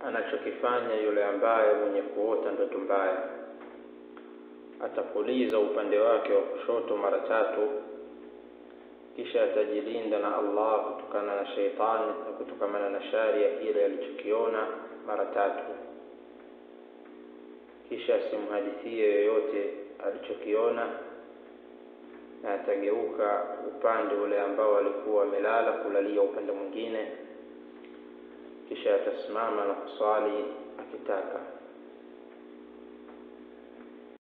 anachokifanya yule ambaye mwenye kuota ndoto mbaya. Atapuliza upande wake wa kushoto mara tatu, kisha atajilinda na Allah kutokana na sheitani na kutokamana na shari ya kile alichokiona mara tatu, kisha asimhadithie yoyote alichokiona, na atageuka upande ule ambao alikuwa amelala kulalia upande mwingine, kisha atasimama na kuswali akitaka